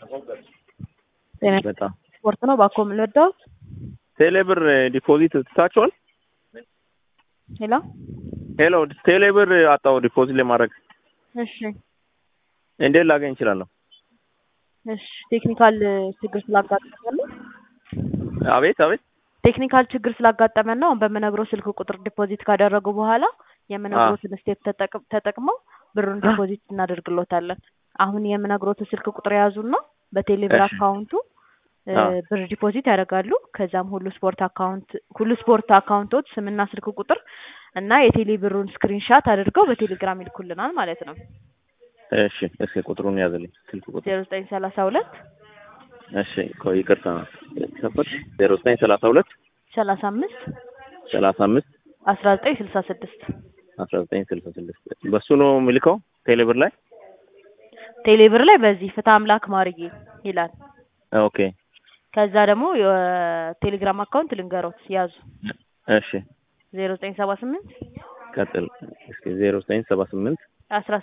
ጤና በጣም ስፖርት ነው። ባኮ የምንወደው ቴሌብር ዲፖዚት ትታችኋል? ሄሎ ሄሎ ቴሌብር አጣው ዲፖዚት ለማድረግ እሺ እንዴት ላገኝ እችላለሁ? እሺ ቴክኒካል ችግር ስላጋጠመን ነው። አቤት አቤት ቴክኒካል ችግር ስላጋጠመን ነው። አሁን በምነግረው ስልክ ቁጥር ዲፖዚት ካደረጉ በኋላ የምነግሮትን ስቴፕ ተጠቅ- ተጠቅመው ብሩን ዲፖዚት እናደርግሎታለን። አሁን የምነግሮትን ስልክ ቁጥር የያዙና በቴሌብር እሺ። አካውንቱ እ, አዎ። ብር ዲፖዚት ያደርጋሉ። ከዛም ሁሉ ስፖርት አካውንት ሁሉ ስፖርት አካውንቶች ስምና ስልክ ቁጥር እና የቴሌ ብሩን ስክሪንሻት አድርገው በቴሌግራም ይልኩልናል ማለት ነው። እሺ እስኪ ቁጥሩን ያዝልኝ ስልክ ቁጥር ዜሮ ዘጠኝ ሰላሳ ሁለት እሺ ቆይ ይቅርታ ሰፈር ዜሮ ዘጠኝ ሰላሳ ሁለት ሰላሳ አምስት ሰላሳ አምስት አስራ ዘጠኝ ስልሳ ስድስት አስራ ዘጠኝ ስልሳ ስድስት በሱ ነው የሚልከው ቴሌብር ላይ ቴሌ ብር ላይ በዚህ ፍትህ አምላክ ማርዬ ይላል። ኦኬ ከዛ ደግሞ የቴሌግራም አካውንት ልንገሮት ያዙ እሺ ዜሮ ዘጠኝ ሰባ ስምንት ቀጥል እስኪ ዜሮ ዘጠኝ ሰባ ስምንት አስራ